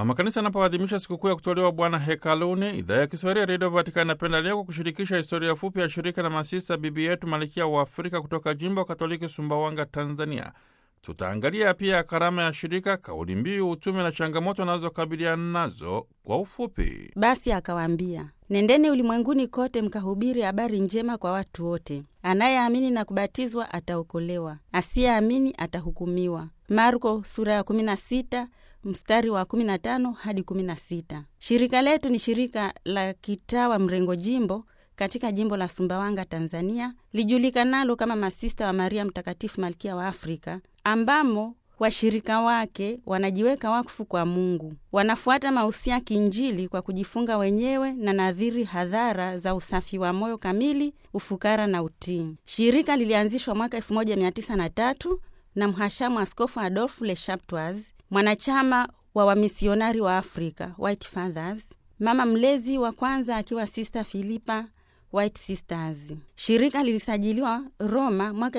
Mama Kanisa anapoadhimisha sikukuu ya kutolewa Bwana hekaluni, idhaa ya Kiswahili ya redio Vatikani inapenda leo kwa kushirikisha historia fupi ya shirika la masista bibi yetu Malkia wa Afrika kutoka jimbo Katoliki Sumbawanga, Tanzania. Tutaangalia pia karama ya shirika, kauli mbiu, utume na changamoto anazokabiliana nazo kwa ufupi. Basi akawaambia, nendeni ulimwenguni kote mkahubiri habari njema kwa watu wote. Anayeamini na kubatizwa ataokolewa, asiyeamini atahukumiwa. Marko sura ya 16 mstari wa 15 hadi 16. Shirika letu ni shirika la kitawa mrengo jimbo katika jimbo la Sumbawanga, Tanzania, lijulikanalo kama Masista wa Maria Mtakatifu Malkia wa Afrika, ambamo washirika wake wanajiweka wakfu kwa Mungu. Wanafuata mausia kinjili kwa kujifunga wenyewe na nadhiri hadhara za usafi wa moyo kamili, ufukara na utii. Shirika lilianzishwa mwaka 1903 na mhashamu Askofu Adolf Le Chaptois, mwanachama wa wamisionari wa Afrika, White Fathers, mama mlezi wa kwanza akiwa Sister Philippa White Sisters. Shirika lilisajiliwa Roma mwaka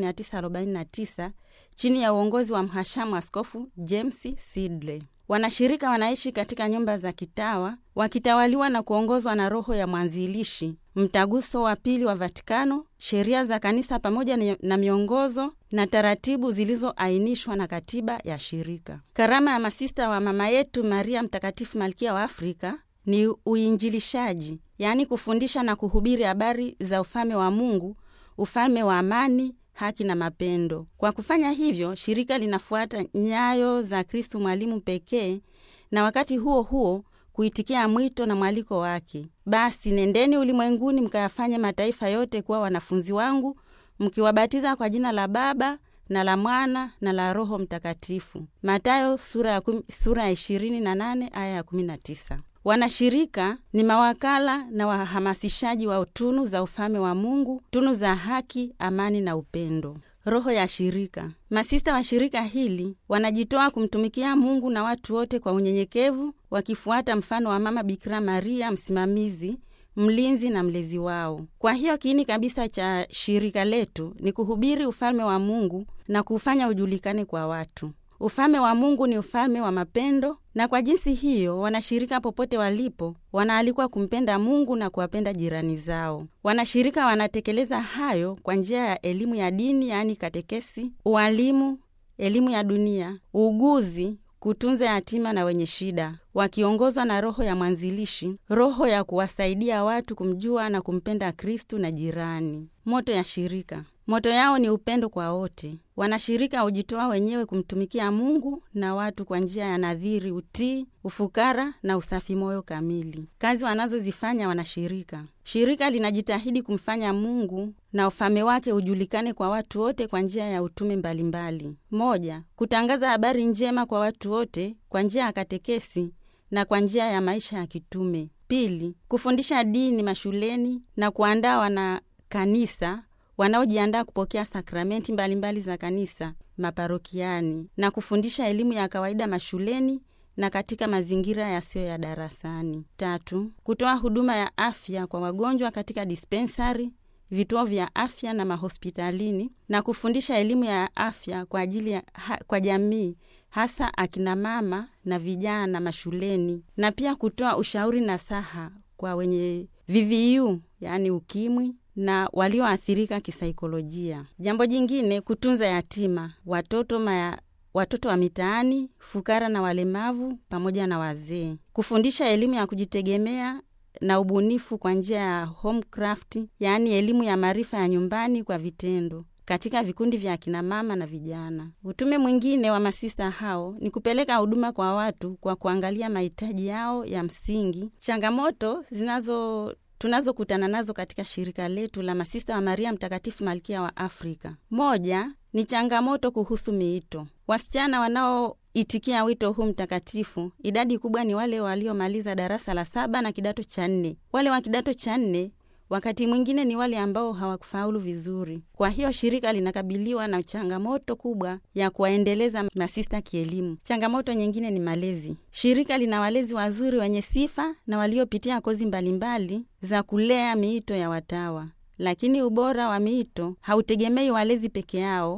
1949 chini ya uongozi wa mhashamu Askofu James Sidley. Wanashirika wanaishi katika nyumba za kitawa wakitawaliwa na kuongozwa na roho ya mwanzilishi, mtaguso wa pili wa Vatikano, sheria za kanisa pamoja na miongozo na taratibu zilizoainishwa na katiba ya shirika. Karama ya masista wa mama yetu Maria Mtakatifu Malkia wa Afrika ni uinjilishaji, yaani kufundisha na kuhubiri habari za ufalme wa Mungu, ufalme wa amani, haki na mapendo. Kwa kufanya hivyo, shirika linafuata nyayo za Kristu mwalimu pekee, na wakati huo huo kuitikia mwito na mwaliko wake: basi nendeni ulimwenguni mkayafanye mataifa yote kuwa wanafunzi wangu, mkiwabatiza kwa jina la Baba na la Mwana na la Roho Mtakatifu. Matayo sura ya sura ya ishirini na nane aya ya kumi na tisa. Wanashirika ni mawakala na wahamasishaji wa tunu za ufalme wa Mungu, tunu za haki, amani na upendo. Roho ya shirika. Masista wa shirika hili wanajitoa kumtumikia Mungu na watu wote kwa unyenyekevu, wakifuata mfano wa Mama Bikira Maria, msimamizi, mlinzi na mlezi wao. Kwa hiyo kiini kabisa cha shirika letu ni kuhubiri ufalme wa Mungu na kuufanya ujulikane kwa watu. Ufalme wa Mungu ni ufalme wa mapendo, na kwa jinsi hiyo wanashirika popote walipo wanaalikwa kumpenda Mungu na kuwapenda jirani zao. Wanashirika wanatekeleza hayo kwa njia ya elimu ya dini, yaani katekesi, ualimu, elimu ya dunia, uuguzi, kutunza yatima na wenye shida, wakiongozwa na roho ya mwanzilishi, roho ya kuwasaidia watu kumjua na kumpenda Kristu na jirani. Moto ya shirika Moto yao ni upendo kwa wote. Wanashirika hujitoa wenyewe kumtumikia Mungu na watu kwa njia ya nadhiri, utii, ufukara na usafi moyo kamili. Kazi wanazozifanya wanashirika, shirika linajitahidi kumfanya Mungu na ufalme wake ujulikane kwa watu wote kwa njia ya utume mbalimbali. Moja, kutangaza habari njema kwa watu wote kwa njia ya katekesi na kwa njia ya maisha ya kitume. Pili, kufundisha dini mashuleni na kuandaa wana kanisa wanaojiandaa kupokea sakramenti mbalimbali za kanisa maparokiani na kufundisha elimu ya kawaida mashuleni na katika mazingira yasiyo ya darasani. Tatu, kutoa huduma ya afya kwa wagonjwa katika dispensari, vituo vya afya na mahospitalini na kufundisha elimu ya afya kwa ajili ya ha, kwa jamii hasa akina mama na vijana mashuleni na pia kutoa ushauri na saha kwa wenye VVU yaani ukimwi na walioathirika kisaikolojia. Jambo jingine, kutunza yatima, watoto maya, watoto wa mitaani, fukara na walemavu pamoja na wazee, kufundisha elimu ya kujitegemea na ubunifu kwa njia ya homecraft, yaani elimu ya maarifa ya nyumbani kwa vitendo katika vikundi vya akinamama na vijana. Utume mwingine wa masista hao ni kupeleka huduma kwa watu kwa kuangalia mahitaji yao ya msingi, changamoto zinazo tunazokutana nazo katika shirika letu la masista wa Maria Mtakatifu Malkia wa Afrika. Moja ni changamoto kuhusu miito. Wasichana wanaoitikia wito huu mtakatifu, idadi kubwa ni wale waliomaliza darasa la saba na kidato cha nne. Wale wa kidato cha nne wakati mwingine ni wale ambao hawakufaulu vizuri. Kwa hiyo shirika linakabiliwa na changamoto kubwa ya kuwaendeleza masista kielimu. Changamoto nyingine ni malezi. Shirika lina walezi wazuri wenye sifa na waliopitia kozi mbalimbali za kulea miito ya watawa, lakini ubora wa miito hautegemei walezi peke yao,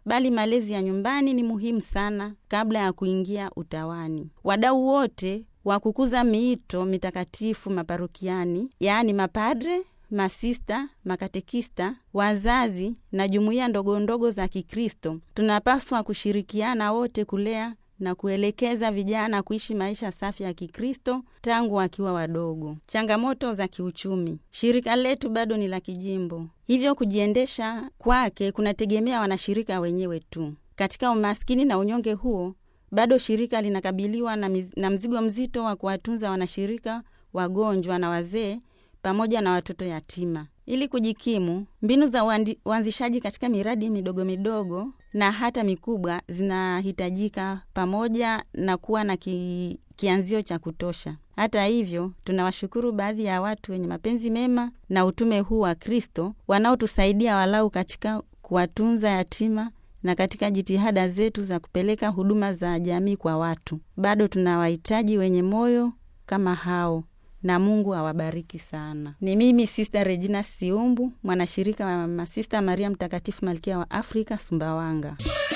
bali malezi ya nyumbani ni muhimu sana kabla ya kuingia utawani. Wadau wote wa kukuza miito mitakatifu maparokiani, yaani mapadre, masista, makatekista, wazazi na jumuiya ndogo ndogo za Kikristo, tunapaswa kushirikiana wote kulea na kuelekeza vijana kuishi maisha safi ya Kikristo tangu wakiwa wadogo. Changamoto za kiuchumi. Shirika letu bado ni la kijimbo, hivyo kujiendesha kwake kunategemea wanashirika wenyewe tu. Katika umaskini na unyonge huo, bado shirika linakabiliwa na, miz, na mzigo mzito wa kuwatunza wanashirika wagonjwa na wazee pamoja na watoto yatima. Ili kujikimu, mbinu za uanzishaji katika miradi midogo midogo na hata mikubwa zinahitajika pamoja na kuwa na ki, kianzio cha kutosha. Hata hivyo, tunawashukuru baadhi ya watu wenye mapenzi mema na utume huu wa Kristo wanaotusaidia walau katika kuwatunza yatima na katika jitihada zetu za kupeleka huduma za jamii kwa watu. Bado tunawahitaji wenye moyo kama hao na Mungu awabariki sana. Ni mimi Sista Regina Siumbu, mwanashirika wa Masista Maria Mtakatifu Malkia wa Afrika, Sumbawanga.